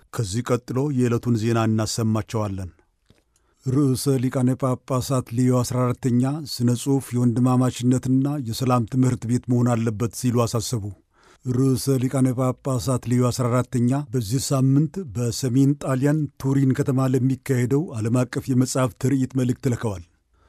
ከዚህ ቀጥሎ የዕለቱን ዜና እናሰማቸዋለን። ርዕሰ ሊቃነ ጳጳሳት ሌዮ 14ተኛ ስነ ጽሑፍ የወንድማማችነትና የሰላም ትምህርት ቤት መሆን አለበት ሲሉ አሳሰቡ። ርዕሰ ሊቃነ ጳጳሳት ሌዮ 14ተኛ በዚህ ሳምንት በሰሜን ጣሊያን ቱሪን ከተማ ለሚካሄደው ዓለም አቀፍ የመጽሐፍ ትርኢት መልእክት ልከዋል።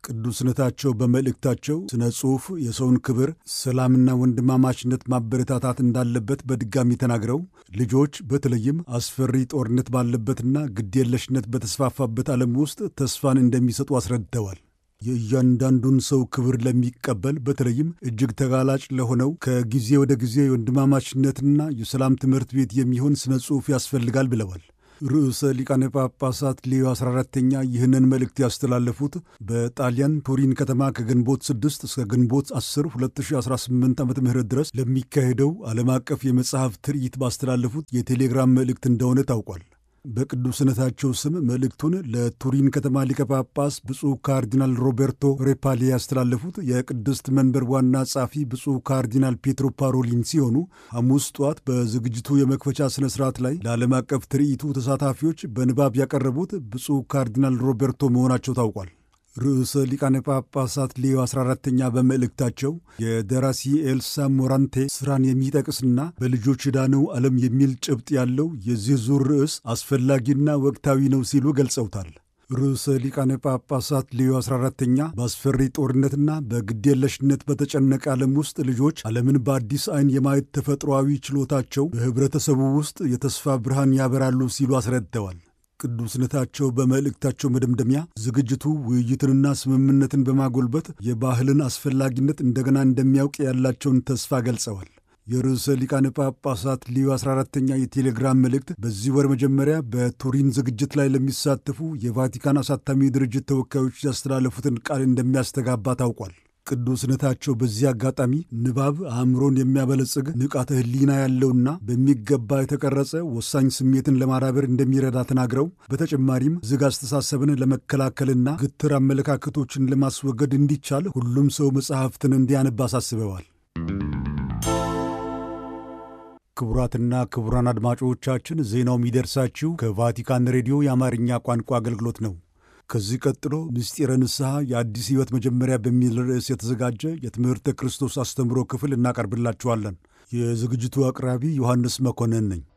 ቅዱስነታቸው በመልእክታቸው ስነ ጽሑፍ የሰውን ክብር፣ ሰላምና ወንድማማችነት ማበረታታት እንዳለበት በድጋሚ ተናግረው ልጆች በተለይም አስፈሪ ጦርነት ባለበትና ግዴለሽነት በተስፋፋበት ዓለም ውስጥ ተስፋን እንደሚሰጡ አስረድተዋል። የእያንዳንዱን ሰው ክብር ለሚቀበል በተለይም እጅግ ተጋላጭ ለሆነው ከጊዜ ወደ ጊዜ የወንድማማችነትና የሰላም ትምህርት ቤት የሚሆን ስነ ጽሑፍ ያስፈልጋል ብለዋል። ርዕሰ ሊቃነ ጳጳሳት ሌዮ 14ተኛ ይህንን መልእክት ያስተላለፉት በጣሊያን ቱሪን ከተማ ከግንቦት 6 እስከ ግንቦት 10 2018 ዓ ም ድረስ ለሚካሄደው ዓለም አቀፍ የመጽሐፍ ትርኢት ባስተላለፉት የቴሌግራም መልእክት እንደሆነ ታውቋል። በቅዱስነታቸው ስም መልእክቱን ለቱሪን ከተማ ሊቀ ጳጳስ ብፁዕ ካርዲናል ሮቤርቶ ሬፓሌ ያስተላለፉት የቅድስት መንበር ዋና ጸሐፊ ብፁዕ ካርዲናል ፔትሮ ፓሮሊን ሲሆኑ ሐሙስ ጠዋት በዝግጅቱ የመክፈቻ ሥነ ሥርዓት ላይ ለዓለም አቀፍ ትርኢቱ ተሳታፊዎች በንባብ ያቀረቡት ብፁዕ ካርዲናል ሮቤርቶ መሆናቸው ታውቋል። ርዕሰ ሊቃነ ጳጳሳት ሌዮ 14ተኛ በመልእክታቸው የደራሲ ኤልሳ ሞራንቴ ሥራን የሚጠቅስና በልጆች የዳነው ዓለም የሚል ጭብጥ ያለው የዚህ ዙር ርዕስ አስፈላጊና ወቅታዊ ነው ሲሉ ገልጸውታል። ርዕሰ ሊቃነ ጳጳሳት ሌዮ 14ተኛ በአስፈሪ ጦርነትና በግዴለሽነት በተጨነቀ ዓለም ውስጥ ልጆች ዓለምን በአዲስ ዐይን የማየት ተፈጥሮአዊ ችሎታቸው በኅብረተሰቡ ውስጥ የተስፋ ብርሃን ያበራሉ ሲሉ አስረድተዋል። ቅዱስነታቸው በመልእክታቸው መደምደሚያ ዝግጅቱ ውይይትንና ስምምነትን በማጎልበት የባህልን አስፈላጊነት እንደገና እንደሚያውቅ ያላቸውን ተስፋ ገልጸዋል። የርዕሰ ሊቃነ ጳጳሳት ሊዮ 14ተኛ የቴሌግራም መልእክት በዚህ ወር መጀመሪያ በቱሪን ዝግጅት ላይ ለሚሳተፉ የቫቲካን አሳታሚ ድርጅት ተወካዮች ያስተላለፉትን ቃል እንደሚያስተጋባ ታውቋል። ቅዱስነታቸው በዚህ አጋጣሚ ንባብ አእምሮን የሚያበለጽግ ንቃተ ሕሊና ያለውና በሚገባ የተቀረጸ ወሳኝ ስሜትን ለማዳበር እንደሚረዳ ተናግረው በተጨማሪም ዝግ አስተሳሰብን ለመከላከልና ግትር አመለካከቶችን ለማስወገድ እንዲቻል ሁሉም ሰው መጽሐፍትን እንዲያነብ አሳስበዋል። ክቡራትና ክቡራን አድማጮቻችን ዜናው የሚደርሳችሁ ከቫቲካን ሬዲዮ የአማርኛ ቋንቋ አገልግሎት ነው። ከዚህ ቀጥሎ ምስጢረ ንስሐ የአዲስ ሕይወት መጀመሪያ በሚል ርዕስ የተዘጋጀ የትምህርተ ክርስቶስ አስተምሮ ክፍል እናቀርብላችኋለን። የዝግጅቱ አቅራቢ ዮሐንስ መኮንን ነኝ።